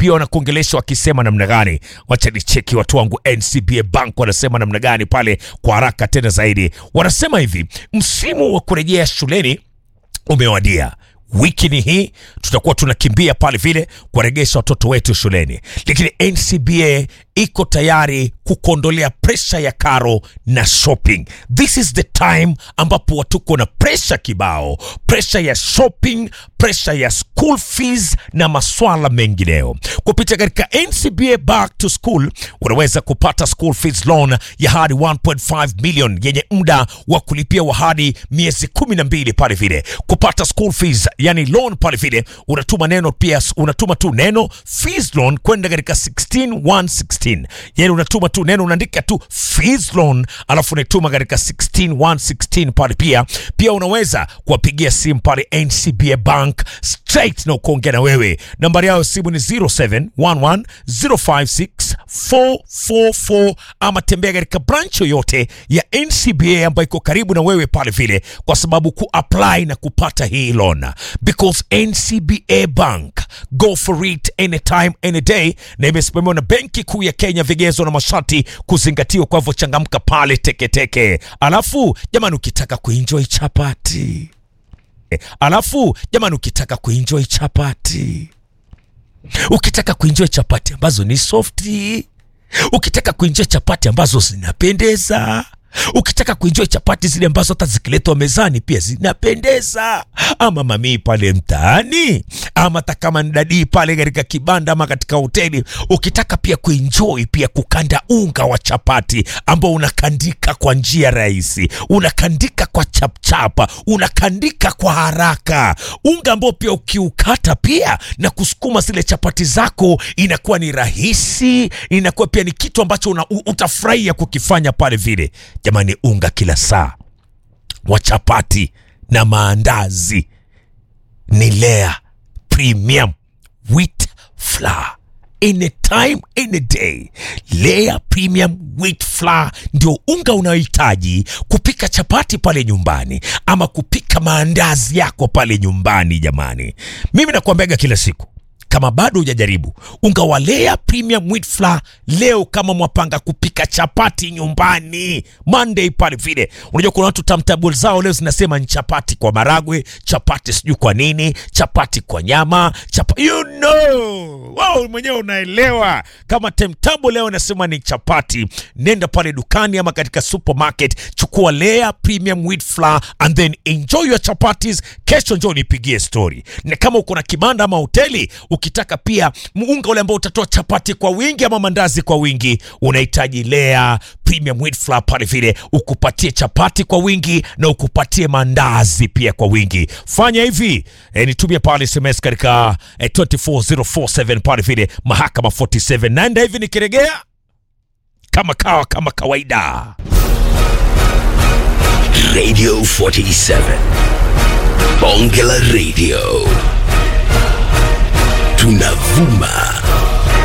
NCBA wanakuongelesha wakisema namna gani? Wacha nicheki watu wangu NCBA Bank wanasema namna gani pale kwa haraka tena zaidi. Wanasema hivi, msimu wa kurejea shuleni umewadia. Wiki ni hii tutakuwa tunakimbia pale vile kuwaregesha watoto wetu shuleni, lakini NCBA iko tayari kukuondolea presha ya karo na shopping. This is the time ambapo watuko na presha kibao, presha ya shopping, presha ya school fees na maswala mengineyo. Kupitia katika NCBA Back to School unaweza kupata school fees loan ya hadi 1.5 million yenye muda wa kulipia wa hadi miezi kumi na mbili pale vile. Kupata school fees yani loan pale vile, unatuma neno pia, unatuma tu neno fees loan kwenda katika 16116 yani unatuma tu neno unaandika tu fees loan alafu unaituma katika 16116 pale. Pia pia unaweza kuwapigia simu pale NCBA Bank straight na ukaongea na wewe. Nambari yao simu ni 0711056444 ama tembea katika branch yoyote ya NCBA ambayo iko karibu na wewe pale vile, kwa sababu kuapply na kupata hii loan because NCBA Bank go for it anytime any day, na imesimamiwa na Benki Kuu ya Kenya, vigezo na masharti kuzingatiwa. Kwa hivyo changamka pale teketeke. Alafu jamani, ukitaka kuenjoy chapati alafu jamani, ukitaka kuenjoy chapati, ukitaka kuenjoy chapati ambazo ni softi, ukitaka kuenjoy chapati ambazo zinapendeza ukitaka kuenjoy chapati zile ambazo hata zikiletwa mezani pia zinapendeza, ama mamii pale mtaani, ama hata kama ni dadii pale katika kibanda ama katika hoteli, ukitaka pia kuenjoy pia kukanda unga wa chapati ambao unakandika kwa njia rahisi, unakandika kwa chapchapa, unakandika kwa haraka, unga ambao pia ukiukata pia na kusukuma zile chapati zako inakuwa ni rahisi, inakuwa pia ni kitu ambacho una, utafurahia kukifanya pale vile. Jamani, unga kila saa wa chapati na maandazi ni Lea Premium Wheat Flour. Anytime any day, Lea Premium Wheat Flour ndio unga unaohitaji kupika chapati pale nyumbani ama kupika maandazi yako pale nyumbani. Jamani, mimi nakuambiaga kila siku kama bado hujajaribu unga wa Lea Premium Wheat Flour leo, kama mwapanga kupika chapati nyumbani Monday pale vile, unajua kuna watu tamtabul zao leo zinasema ni chapati kwa maragwe, chapati sijui kwa nini, chapati kwa nyama, chapa you know, wow, mwenyewe unaelewa. Kama temtable leo nasema ni chapati, nenda pale dukani ama katika supermarket, chukua Lea Premium Wheat Flour and then enjoy your chapatis. Kesho njoo nipigie story, na kama uko na kibanda ama hoteli ukitaka pia unga ule ambao utatoa chapati kwa wingi ama mandazi kwa wingi, unahitaji Lea Premium Wheat Flour pale vile, ukupatie chapati kwa wingi na ukupatie mandazi pia kwa wingi. Fanya hivi e, nitumie pale SMS katika e, 24047 pale vile, mahakama 47 naenda hivi nikiregea kama kawa kama kawaida Radio 47 Bonge la Radio tunavuma